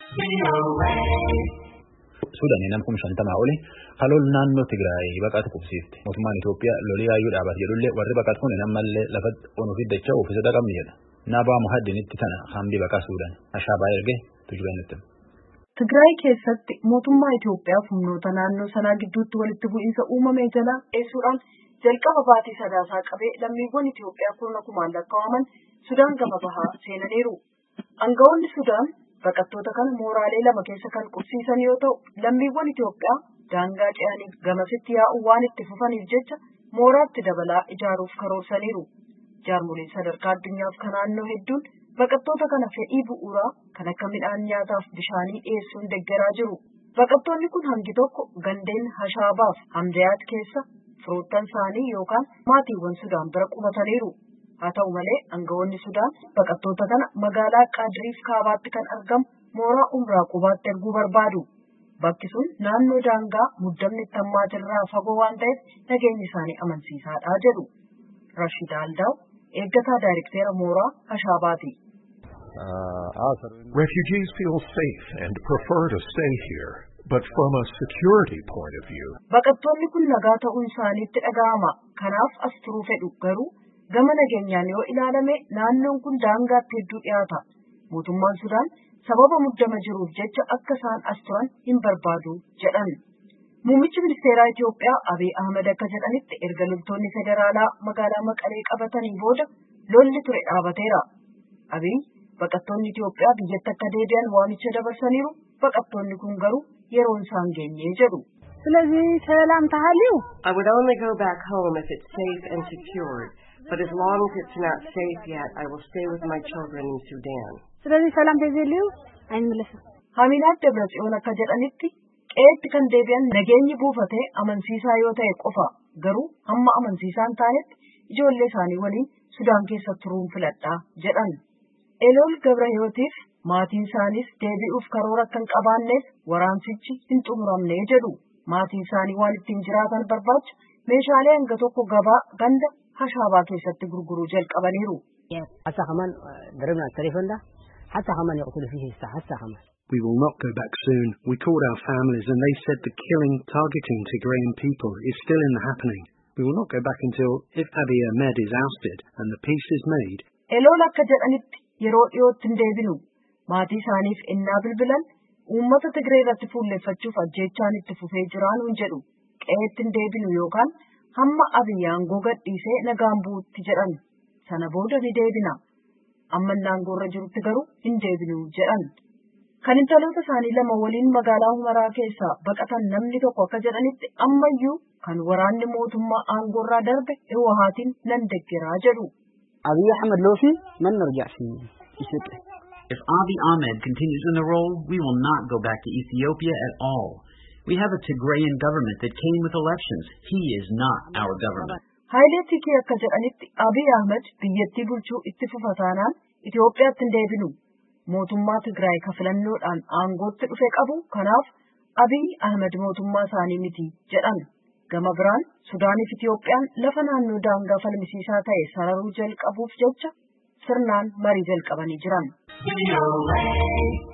Suudaan nam kum shantamaa oli halool naannoo Tigraay baqatu qubsiifte. Mootummaan Itoophiyaa lolii yaayyuu dhaabate jedhullee warri baqatu kun ammallee lafa onuuf dachaa ofiisota qabni jedha. Naabaa Muhaddinitti tana hambi baqaa Suudaan ashaabaa ergee tujubee nutti. Tigraay keessatti mootummaa Itoophiyaa humnoota naannoo sanaa gidduutti walitti bu'iinsa uumame jala dheessuudhaan jalqaba baatii sadaasaa qabee lammiiwwan Itoophiyaa kurna kumaan lakkaa'aman Sudaan gama bahaa seenaniiru. Aangawoonni Sudaan baqattoota kana mooraalee lama keessa kan qubsiisan yoo ta'u lammiiwwan Itoophiyaa daangaa ce'anii gamasitti yaa'uu waan itti fufaniif jecha mooraatti dabalaa ijaaruuf karoorsaniiru. Jaarmoliin sadarkaa addunyaaf kan naannoo hedduun baqattoota kana fedhii bu'uuraa kan akka midhaan nyaataaf bishaanii dhiyeessuun deeggaraa jiru. Baqattoonni kun hangi tokko gandeen Hashaabaaf Hamdayaat keessa firoottan isaanii yookaan maatiiwwan Sudaan bira qubataniiru. Haa ta'u malee aangawoonni Sudaan baqattoota kana magaalaa Qaadiriif kaabaatti kan argamu mooraa umraa qubaatti erguu barbaadu. Bakki sun naannoo daangaa muddamni tammaatirraa fagoo waan ta'eef nageenyi isaanii amansiisaadha jedhu. Rashid Aldaaw eeggataa daayirekteera mooraa Hashaabaati. Refugees feel safe and prefer to stay here, but from a security point of view. Baqattoonni kun nagaa ta'uun isaaniitti dhaga'ama. Kanaaf as turuu fedhu garuu gama nageenyaan yoo ilaalame naannoon kun daangaatti hedduu dhiyaata. Mootummaan Sudaan sababa muddama jiruuf jecha akka isaan as turan hin barbaadu jedhan. Muummichi ministeeraa Itoophiyaa Abiy Ahmed akka jedhanitti erga loltoonni federaalaa magaalaa Maqalee qabatanii booda lolli ture dhaabateera. Abiy baqattoonni Itoophiyaa biyyatti akka deebi'an waamicha dabarsaniiru baqattoonni kun garuu yeroon isaan geenye jedhu. ስለዚህ ሰላም ታህሊው I would only go back home if it's safe and secured. But as long as it's not safe yet, I will stay with my children in Sudan. ስለዚህ ሰላም ተዘልዩ አይመለስም Haminaat Dabratsiyoon akka jedhanitti qe'eetti kan deebi'an nageenyi buufatee amansiisaa yoo ta'e qofa garuu hamma amansiisaan taanetti ijoollee isaanii waliin Sudaan keessa turuun filadhaa jedhan. Elool Gabrahiyootiif maatiin isaaniis deebi'uuf karoora kan qabaanneef waraansichi hin xumuramne jedhu. Maatiin isaanii waan ittiin jiraatan barbaacha meeshaalee hanga tokko gabaa ganda hashaabaa keessatti gurguruu jalqabaniiru. حتى كمان ضربنا التليفون ده حتى كمان يقتل فيه الساعة حتى كمان We will not go back soon. We called our families and they said the killing, targeting Tigrayan people is still in the happening. We will not go back until if Abiy Ahmed is ousted and the peace is made. Elool akka jedhanitti yeroo dhiyootti hin deebinu. Maatii isaaniif innaa bilbilan uummata Tigree irratti fuulleffachuuf ajjeechaan itti fufee jiraanuun jedhu qe'eetti hin deebinu yookaan hamma Abiy aangoo gadhiisee nagaan bu'utti jedhan. Sana booda ni deebina. Amma aangoo irra jirutti garuu hin deebinu jedhan. Kan intaloota isaanii lama waliin magaalaa Humaraa keessaa baqatan namni tokko akka jedhanitti ammayyuu kan waraanni mootummaa aangoo irraa darbe Hiwahaatiin nan deggeraa jedhu. أبي أحمد لو في من نرجع في إثيوبيا If Abiy Ahmed continues in the role, we will not go back to Ethiopia at all. We have a Tigrayan government that came with elections. He is not our government. Haayilee Tikee akka jedhanitti Abiy Ahmed biyyattii bulchuu itti fufa taanaan Itoophiyaatti hin deebinu. Mootummaa Tigraay ka filannoodhaan aangootti dhufe qabu kanaaf Abiy Ahmed mootummaa isaanii miti jedhan. Gama biraan Sudaaniif Itoophiyaan lafa naannoo daangaa falmisiisaa ta'e sararuu jalqabuuf jecha sirnaan marii jalqabanii jiran.